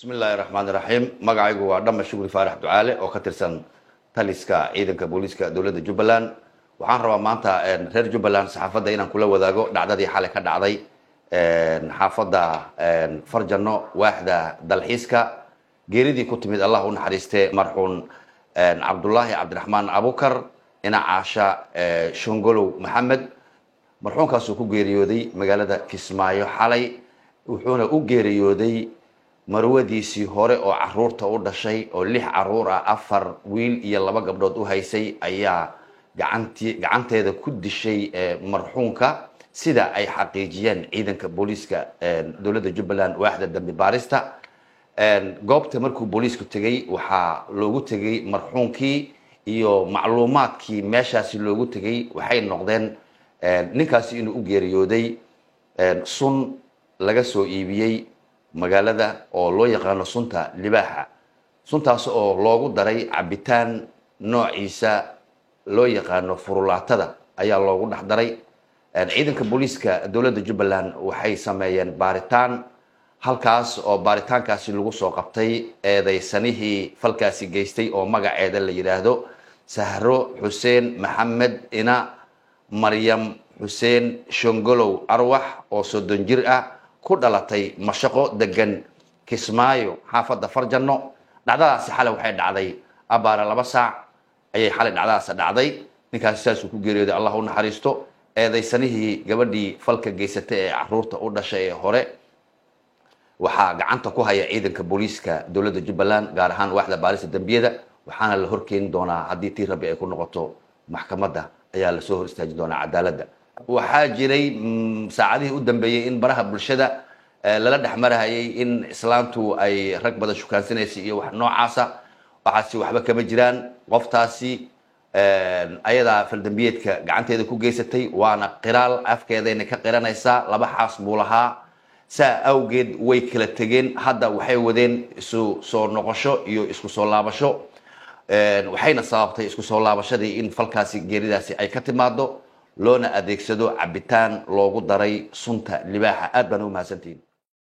bismi illaahi raxmaan iraxiim magacaygu waa dhama shukri faarax ducaale oo ka tirsan taliska ciidanka booliiska dowladda jubbaland waxaan rabaa maanta reer jubbaland saxaafadda inaan kula wadaago dhacdadii xalay ka dhacday xaafadda farjano waaxda dalxiiska geeridii ku timid allah u naxariiste marxuun cabdullaahi cabdiraxmaan abukar ina caasha shongolow maxamed marxuunkaasuu ku geeriyooday magaalada kismaayo xalay wuxuuna u geeriyooday marwadiisii hore oo caruurta u dhashay oo lix caruur ah afar wiil iyo laba gabdhood u haysay ayaa gacanti gacanteeda ku dishay marxuunka sida ay xaqiijiyeen ciidanka booliiska dowladda jubbaland waaxda dambi baarista goobta markuu booliisku tegey waxaa loogu tegey marxuunkii iyo macluumaadkii meeshaasi loogu tegey waxay noqdeen ninkaasi inuu u geeriyooday sun laga soo iibiyey magaalada oo loo yaqaano sunta libaaxa suntaas oo loogu daray cabitaan noociisa loo yaqaano furulaatada ayaa loogu dhex daray ciidanka booliiska dowladda jubbaland waxay sameeyeen baaritaan halkaas oo baaritaankaasi lagu soo qabtay eedaysanihii falkaasi geystay oo magaceeda la yidhaahdo sahro xuseen maxamed ina maryam xuseen shongolow arwax oo soddon jir ah ku dhalatay mashaqo degan kismaayo xaafadda farjano dhacdadaasi xalay waxay dhacday abaara laba saac ayay xalay dhacdadaasi dhacday ninkaasi saasuu ku geeriyooday allah u naxariisto eedaysanihii gabadhii falka geysatay ee caruurta u dhashay ee hore waxaa gacanta ku haya ciidanka booliiska dowladda jubbaland gaar ahaan waaxda baarista dembiyada waxaana la horkeeni doonaa haddii tii rabbi ay ku noqoto maxkamadda ayaa lasoo hor istaajin doonaa cadaaladda waxaa jiray saacadihii u dambeeyey in baraha bulshada lala dhex marahayay in islaantu ay rag badan shukaansanaysay iyo wax noocaasa waxaasi waxba kama jiraan qoftaasi ayadaa faldambiyeedka gacanteeda ku geysatay waana qiraal afkeedayna ka qiranaysaa laba xaas buu lahaa saa awgeed way kala tegeen hadda waxay wadeen isu soo noqosho iyo isku soo laabasho waxayna sababtay isku soo laabashadii in falkaasi geeridaasi ay ka timaado loona adeegsado cabitaan loogu daray sunta libaaxa aad baan ugu mahadsantihiin